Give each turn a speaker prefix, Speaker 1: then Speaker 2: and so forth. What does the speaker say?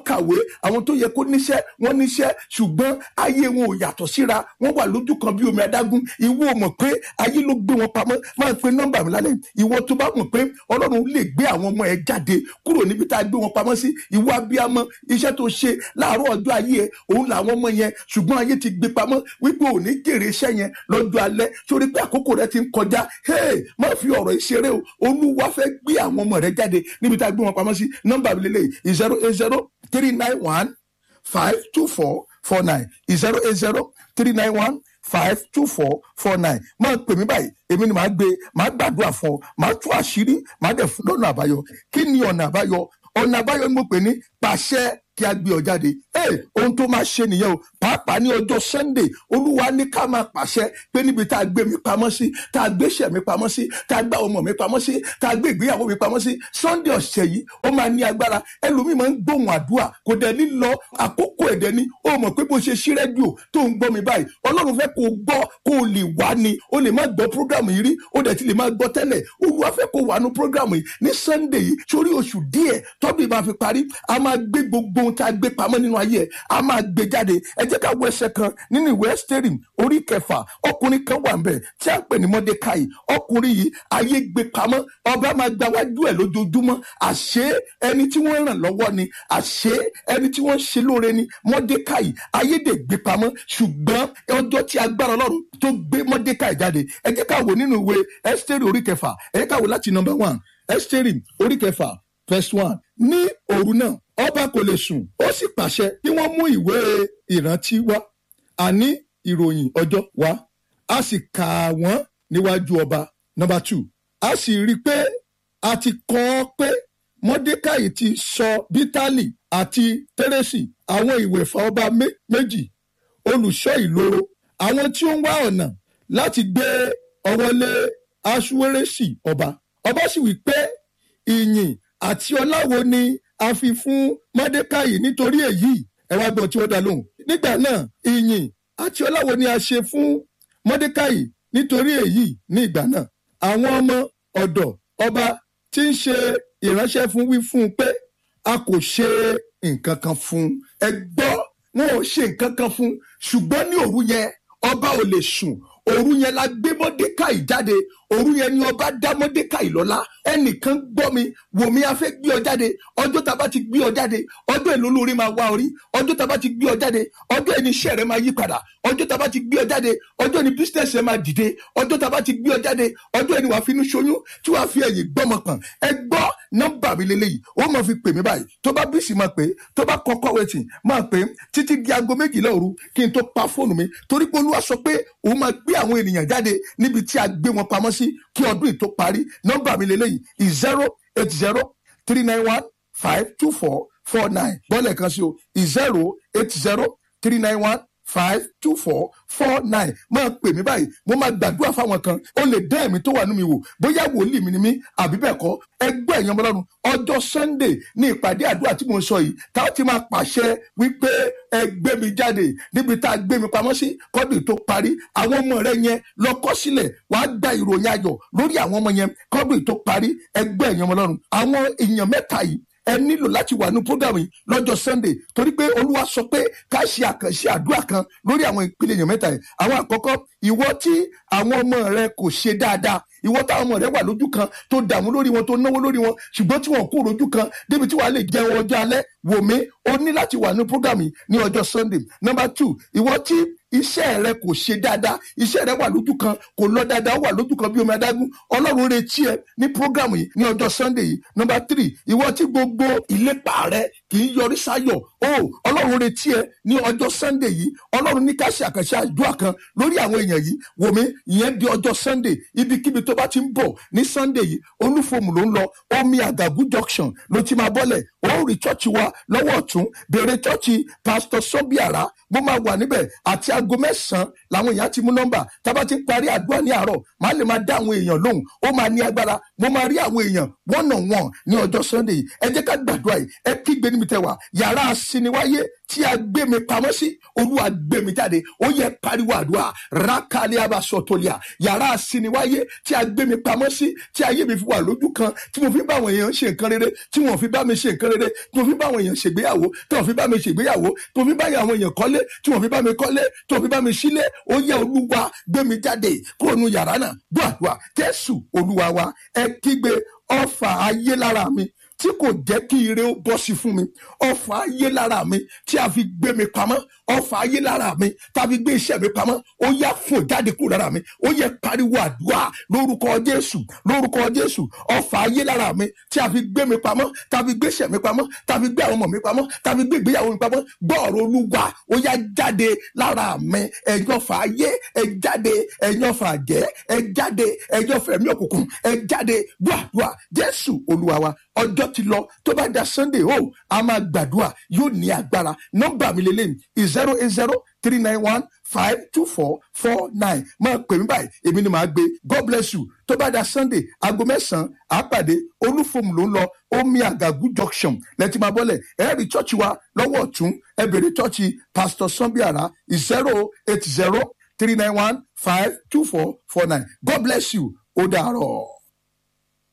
Speaker 1: kàwé àwọn tó yẹ kó níṣẹ́ wọ́n níṣẹ́ ṣùgbọ́n ayé wọn ò yàtọ̀ síra wọ́n wà lójú kan bí omi adágún ìwọ mọ̀ pé ayé ló gbé wọn pamọ́ máa pe nọ́mbà mi lálẹ́ ìwọ tó bá mọ̀ pé ọlọ́run lè gbé àwọn ọmọ ẹ jáde kúrò níbi tá a gbé wọn pamọ́ sí ìwọ abiyamọ iṣẹ́ tó ṣe láàárọ̀ ọjọ́ ayé ẹ òun làwọn ọmọ yẹn ṣùgbọ́n ayé ti gbé pamọ́ wípé ò ní jèrè iṣẹ́ yẹn lọ́jọ́ alẹ́ sórí pé àkókò rẹ ti ń kọjá hey má fi ọ̀rọ̀ ìṣeré o olúwa fẹ́ gbé àwọn ọmọ rẹ jáde níbi tá a gbé wọn pamọ́ sí nọ́mbà mi lélẹ̀ zero eight zero three nine one five two four four nine zero eight zero three nine one five two four four nine máa pè mí báyìí èmi ni màá gbé màá gbàdúrà fún ọ màá tú àṣírí màá dẹ̀ fún lọ́nà àbáyọ kí ni ọ̀nà àbáyọ ọ̀nà àbáyọ ni mo pè ní pàṣẹ kí a gbé ọ jáde ee ohun tó máa ṣe nìyẹn o pàápàá ní ọjọ́ sunday olúwa ní ká máa pàṣẹ pé níbi tá a gbé mi pamọ́ sí tá a gbé iṣẹ́ mi pamọ́ sí tá a gbá ọmọ mi pamọ́ sí tá a gbé ìgbéyàwó mi pamọ́ sí sunday ọ̀sẹ̀ yìí ó máa ní agbára ẹlòmíì máa ń gbóhùn àdúrà kò dẹ̀ ní lọ àkókò ẹ̀dẹ̀ ni ó mọ̀ pé bó ṣe ṣí rẹ́díò tó ń gbọ́ mi báyìí ọlọ́run fẹ́ kó o gbọ́ kó o lè wá ni o lè má gbọ́ prógrámù yìí rí o dẹ̀ ti lè má gbọ́ tẹ́lẹ̀ olúwa fẹ́ kó o wà ní prógrámù yìí ní sunday yìí sórí oṣù díẹ̀ tọ́dún ìbá fi parí a máa gbé gbogbo ohun tá a gbé pamọ́ nínú ayé ẹ̀ a máa gbé jáde ẹ jẹ́ ká wo ẹsẹ̀ kan nínú ìwé ẹ́sítẹ́rì orí kẹfà ọkùnrin kan wà nbẹ̀ tí a ń pè ní mọ́dékáì ọkùnrin yìí ayé gbé pamọ́ ọba máa gba wájú ẹ̀ lójoojúmọ́ àṣé ẹni tí wọ́n ràn lọ́wọ́ ni àṣé ẹni tí wọ́n ṣe lóore ni mọ́dékáì ayé dè gbé pamọ́ ṣùgbọ́n ọjọ́ tí agbára ọlọ́run tó gbé mọ́dékáì jáde ẹ jẹ́ ká wo nínú ìwé ẹ́sítẹ́rì orí kẹfà ẹ jẹ́ ká wo láti nọmba one ẹ́sítẹ́rì orí kẹfà verse one ní òru náà ọba kò lè sùn ó sì pàṣẹ kí wọ́n mú ìwé ìrántí wá àní ìròyìn ọjọ́ wá a sì kà wọ́n níwájú ọba number two a sì rí i pé a ti kọ́ ọ pé mọ́dékàì ti sọ bítálì àti tẹ́rẹ́sì àwọn ìwẹ̀fà ọba méjì olùṣọ́ ìloro àwọn tí ó ń wá ọ̀nà láti gbé ọwọ́ lé aṣúwérésì ọba ọba sì wí pé ìyìn àti ọláwo ni a fi fún mọ́dékàì nítorí èyí ẹ wá gbọ́ tí wọ́n dá lóhùn. nígbà náà ìyìn àti ọláwo ni a ṣe fún mọ́dékàì nítorí èyí ní ìgbà náà. àwọn ọmọ ọ̀dọ̀ ọba tí ń ṣe ìránṣẹ́ fún wí fún un pé a kò ṣe nǹkan kan fún un. ẹ gbọ́ wọn ò ṣe nǹkan kan fún un ṣùgbọ́n ní òru yẹn ọba ò lè sùn òru yẹn la gbé mọ́dékàì jáde òru yẹn ni ọba dá mọ́dékàì lọ́lá ẹnìkan gbọ́ mi wò mí a fẹ́ gbé ọ jáde ọjọ́ tá a bá ti gbé ọ jáde ọjọ́ èlò lórí máa wá orí ọjọ́ tá a bá ti gbé ọ jáde ọjọ́ ẹni iṣẹ́ rẹ máa yí padà ọjọ́ tá a bá ti gbé ọ jáde ọjọ́ ẹni business rẹ máa dìde ọjọ́ tá a bá ti gbé ọ jáde ọjọ́ ẹni wàá finú ṣoyún tí wàá fi ẹ̀yìn gbọ́mọ pọ̀n ẹ gbọ́ nọ́mbà mi lélẹ́yìí ó máa fi pè mí báyìí tó bá bísí máa pè tó bá kọ́kọ́ wẹ̀tì máa pè títí di aago méjìlá òru kí n tó pa fóònù mi torí pé olúwa sọ pé òun máa gbé àwọn ènìyàn jáde níbi tí a gbé wọn pamọ́ sí kí ọdún yìí tó parí nọ́mbà mi lélẹ́yìí zero eight zero three nine one five two four four nine bọ́ọ̀lù kan sí o zero eight zero three nine one five two four four nine máa pè mí báyìí mo máa gbàdúrà fáwọn kan ó lè dá ẹ̀mí tó wà nínú mi wò bóyá wòlíì mi ni mí àbí bẹ́ẹ̀ kọ́ ẹgbẹ́ ẹ̀yàn ọmọlọ́run ọjọ́ sunday ní ìpàdé àdúrà tí mo ń sọ yìí tá a ti máa pàṣẹ wípé ẹ gbé mi jáde níbi tá a gbé mi pamọ́ sí kọ́dù tó parí àwọn ọmọ rẹ yẹn lọ kọ́ sílẹ̀ wàá gba ìròyìn ayọ̀ lórí àwọn ọmọ yẹn kọ́dù tó parí ẹgbẹ́ ẹ̀yàn ọmọlọ́run àwọn èèyàn mẹ́ta yìí ẹ nílò láti wà ní program yìí lọ́jọ́ sunday torí pé olúwa sọ pé ká ṣe àkànṣe àdúrà kan lórí àwọn ìpele èèyàn mẹ́ta yìí àwọn àkọ́kọ́ ìwọ tí àwọn ọmọ rẹ kò ṣe dáadáa ìwọ táwọn ọmọ rẹ wà lójú kan tó dààmú lórí wọn tó náwó lórí wọn ṣùgbọ́n tí wọn kò rojú kan débi tí wàá lè jẹun ọjọ́ alẹ́ wò mí o ní láti wà ní program yìí ní ọjọ́ sunday number two ìwọ tí iṣẹ́ rẹ kò ṣe dáadáa iṣẹ́ rẹ wà lójú kan kò lọ dáadáa ó wà lójú kan bí omi adágún ọlọ́run retí ẹ ní program yìí ní ọjọ́ sunday yìí number three ìwọ tí gbogbo ìlépa rẹ kì í yọrí sáyọ̀ o ọlọ́run retí ẹ ní ọjọ́ sunday yìí ọlọ́run ní ká ṣe àkànṣe àdúrà kan lórí àwọn èèyàn yìí wò mí ìyẹn di ọjọ́ sunday ibikíbi tó bá ti ń bọ̀ ní sunday yìí olúfòmù ló ń lọ omi àgàgù junction ló ti máa bọ́lẹ̀ ó rí chọ́ọ̀chì wa lọ́wọ́ ọ̀tún bèrè chọ́ọ̀chì pastor sọ́bíàrá mo máa wà níbẹ̀ àti aago mẹ́sàn-án làwọn èèyàn ti mú nọ́mbà tábà ti ń parí àdúrà ní àárọ̀ màá lè máa dá àwọn èèyàn lóhùn ó máa ní agbára mo máa rí àwọn èèyàn one on one ní ọjọ́ sunday yìí ẹ jẹ́ ká gbàdúrà yìí ẹ kígbe ní níbi tẹwà yàrá asiniwáyé tí a gbé mi pamọ́ sí olúwa gbé mi jáde ó yẹ pariwo àdúrà rákàlẹ́ abasọ̀tòlíà yàrá asiniwáyé tí a gbé mi pamọ́ sí tí ayé mi fi wà lójú kan tí mo fi bá àwọn èèyàn ṣe nǹkan rere tí wọn fi bá mi ṣe nǹkan rere tí mo fi bá àwọn èèyàn ṣègbéyàwó tí wọn fi bá mi ṣègbéyàwó tí mo fi bá àwọn èèyàn kọ́lé tí wọn fi bá mi kọ́lé tí wọn fi bá mi sílé ó yẹ olúwa gbé mi jáde kúrò nu yàrá náà gbọ́ àdúrà jésù olúwa wa ẹ kígbe ọfà ayé lára mi tí kò jẹ́ kí ire ó bọ́ sí fún mi ọfà ayé lára mi tí a fi gbé mi pamọ́ ọfà ayé lára mi tá a fi gbé iṣẹ́ mi pamọ́ ó yá fún jáde kúrò lára mi ó yẹ pariwo àdúrà lórúkọ jésù lórúkọ jésù ọfà ayé lára mi tí a fi gbé mi pamọ́ tá a fi gbé iṣẹ́ mi pamọ́ tá a fi gbé àwọn ọmọ mi pamọ́ tá a fi gbé ìgbéyàwó mi pamọ́ gbọ́ọ̀rọ̀ olúwa ó yá jáde lára mi ẹ̀yin ọfà ayé ẹ jáde ẹ̀yin ọfà àjẹ́ ẹ jáde ẹ̀yin ọfà ẹ̀mí òkùnkùn ẹ jáde gbàdúrà jésù olúwa wa ọjọ́ ti lọ tó bá da sunday o a máa gbàdúrà yóò ní agbára nọ́mbà mi lélẹ́yìn zero eight zero three nine one five two four four nine máa pè mí báyìí èmi ni màá gbé god bless you tó bá da sunday aago mẹ́sàn-án àpàdé olúfòmù ló ń lọ omi àgàgù junction lẹ́tí máa bọ́lẹ̀ ẹ̀rí chọ́ọ̀chì wa lọ́wọ́ ọ̀tún ẹ bèrè chọ́ọ̀chì pastor sanbiara zero eight zero three nine one five two four four nine god bless you ó dàárọ̀.